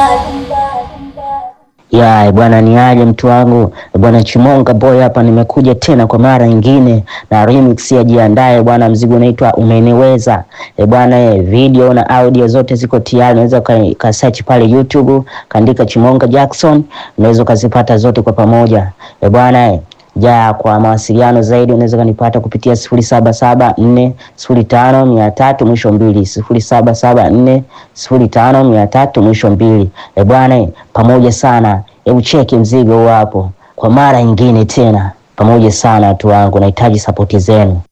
Ya bwana, ni aje mtu wangu bwana Chimonga boy hapa, nimekuja tena kwa mara nyingine na remix ya jiandae bwana. Mzigo unaitwa umeniweza e bwana e, video na audio zote ziko tayari, unaweza ka search pale YouTube kaandika Chimonga Jackson, unaweza ukazipata zote kwa pamoja e bwana e. Ja, kwa mawasiliano zaidi unaweza kanipata kupitia sifuri saba saba nne sifuri tano mia tatu mwisho mbili sifuri saba saba nne sifuri tano mia tatu mwisho mbili. E bwana, pamoja sana. Hebu cheki mzigo huo hapo kwa mara nyingine tena, pamoja sana watu wangu, nahitaji sapoti zenu.